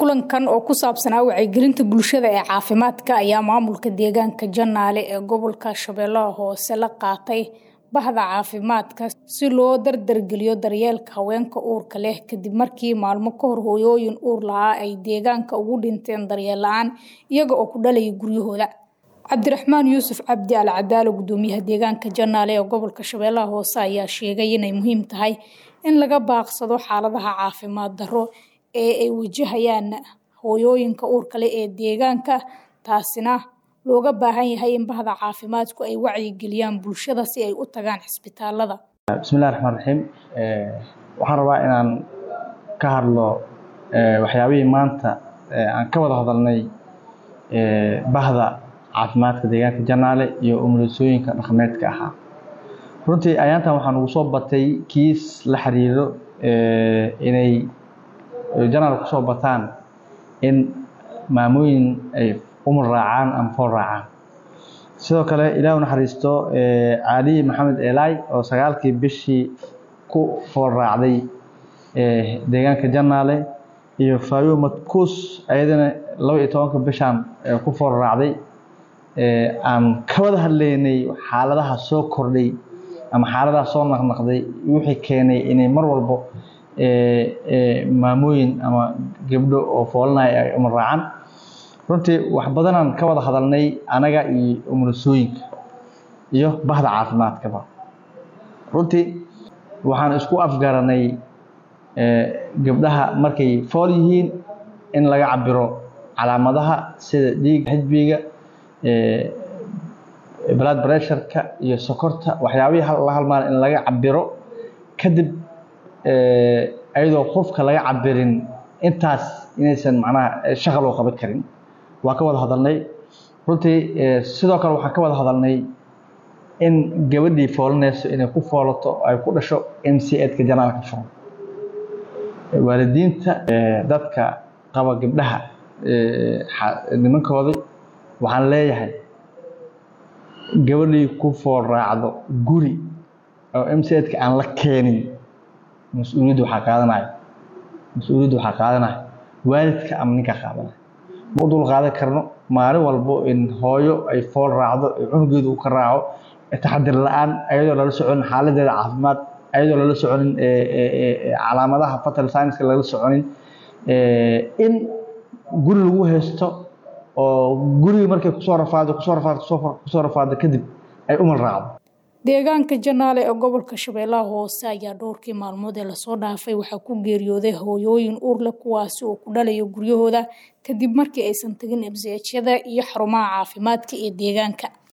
kulankan oo ku saabsanaa wacyigelinta bulshada ee caafimaadka ayaa maamulka deegaanka janaale ee gobolka shabeellaha hoose la qaatay bahda caafimaadka si loo dardargeliyo daryeelka haweenka uurka leh kadib markii maalmo ka hor hooyooyin uur lahaa ay deegaanka ugu dhinteen daryeel la-aan iyaga oo ku dhalaya guryahooda cabdiraxmaan yuusuf cabdi al cadaalo gudoomiyaha deegaanka janaale ee gobolka shabeellaha hoose ayaa sheegay inay muhiim tahay in laga baaqsado xaaladaha caafimaad darro ee ay wajahayaan hooyooyinka uurka leh ee deegaanka taasina looga baahan yahay in bahda caafimaadku ay wacyigeliyaan bulshada si ay u tagaan cisbitaalada bismillahi raxmaan raxiim waxaan rabaa inaan ka hadlo waxyaabihii maanta aan ka wada hadalnay bahda caafimaadka deegaanka janaale iyo umulisooyinka dhaqameedka ahaa runtii ayaantan waxaa nagu soo batay kiis la xiriiro inay janaal kusoo bataan in maamooyin ay umar raacaan ama fool raacaan sidoo kale ilaah u naxariisto caaliyi maxamed eelaay oo sagaalkii bishii ku fool raacday deegaanka janaale iyo faayo madkuus ayadana laba iyo tobanka bishaan ku fool raacday aan ka wada hadlaynay xaaladaha soo kordhay ama xaaladaha soo naqnaqday wixii keenay inay mar walbo maamooyin ama gabdho oo foolanaya ay umar raacaan runtii wax badanaan ka wada hadalnay anaga iyo umulisooyinka iyo bahda caafimaadkaba runtii waxaan isku afgaranay gabdhaha markay fool yihiin in laga cabiro calaamadaha sida dhiiga xijbiga blood pressureka iyo sokorta waxyaabihii la halmaala in laga cabiro kadib ayadoo qofka laga cabirin intaas inaysan macnaha shaqal oo qaban karin waa ka wada hadalnay runtii sidoo kale waxaan ka wada hadalnay in gabadhii foolanayso inay ku foolato ay ku dhasho m c edka janaalka furan waalidiinta dadka qaba gabdhaha nimankoodii waxaan leeyahay gabadhii ku fool raacdo guri oo m c edka aan la keenin mas-uuliyadda waxaa qaadanaya mas-uuliyadda waxaa qaadanaya waalidka ama ninka qaadanaya ma u dul qaadan karno maalin walbo in hooyo ay fool raacdo cunugeedu uu ka raaco taxadir la-aan ayadoo lala soconin xaaladeeda caafimaad ayadoo lala soconin calaamadaha fatal scienska lala soconin in guri lagu haysto oo gurigi markay kusoo rafaado kusoo rafaado kusoo rafaado kadib ay umal raacdo deegaanka janaale ee gobolka shabeellaha hoose ayaa dhowrkii maalmood ee lasoo dhaafay waxaa ku geeriyooday hooyooyin uur leh kuwaasi oo ku dhalaya guryahooda kadib markii aysan tagin mshyada iyo xarumaha caafimaadka ee deegaanka